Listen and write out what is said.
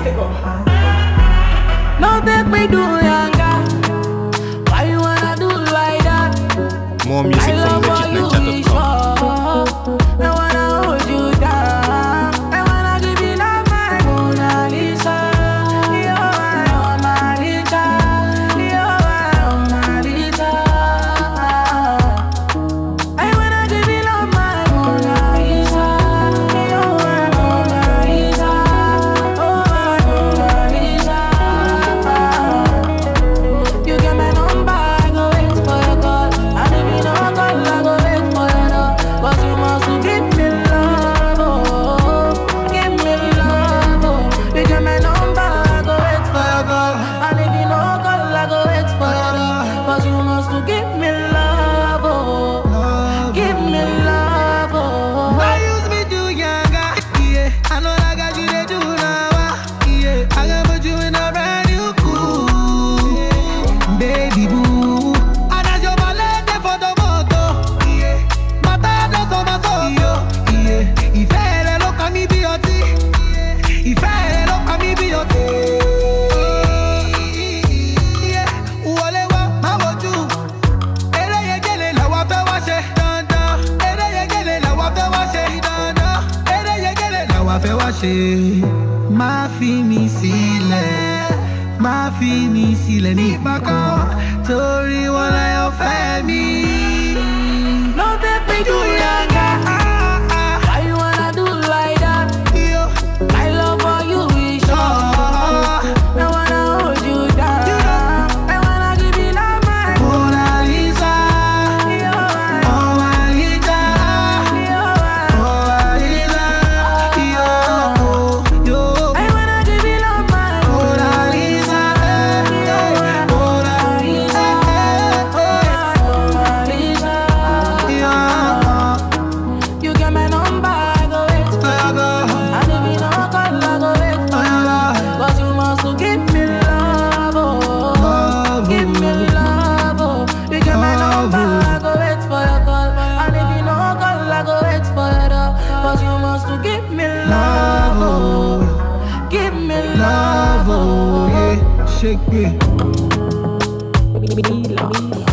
No take me do younger. Why you wanna do like that? More music I from love how you legitniger.com. show. I wanna hold you down. I wanna give you love, my Mona Lisa. You're my Mona Lisa. You're my Mona Lisa. I wanna give you love, my Mona Lisa. You're my Mona Lisa. Oh, my Mona Lisa. You get my number, I go wait for your call. And if you don't call, I go wait for your love. But you must to give me love, oh, give me love, oh. You get my number, I go wait for your call. And if you don't call, I go wait for your love. But you must to give me love, oh, give me love, oh. Why use me do younger? Yeah, I know I got you they do now. ah, Yeah, I can put you in a brand new cool, baby boo. And as your ballet dey for the moto, yeah, mata does on my soul, yo, yeah. Ìfẹ́ rẹ ló kàn mí bí ọtí, ìfẹ́ rẹ ló kàn mí bí ọtí. Yeah, wọlé wá, má wojú ereyegele làwa fẹ́ wá ṣe dandan ereyegele làwa fẹ́ wá ṣe dandan ereyegele làwa fẹ́ wá ṣe. má fi mi sílẹ̀ má fi mi sílẹ̀ nígbà kan torí wọn láyọ̀ fẹ́ mi. No take me do younger. Why you wanna do like that? Yo, I love how you is sure. I wanna hold you down. I wanna give you love, my Mona Lisa, You're my- Mona Lisa, you're my- Mona Lisa, yo, yo. I wanna give you love, my Mona Lisa, eh, eh, Mona Lisa, eh, eh. Mona Lisa. You get my number, I go wait for And if you don't call, I go wait for But you must to give me love, oh Give me love, oh You get my number, I go wait for your call And if you don't call, I go wait for your love But you must to give me love, oh Give me love, oh Shake me. Me love.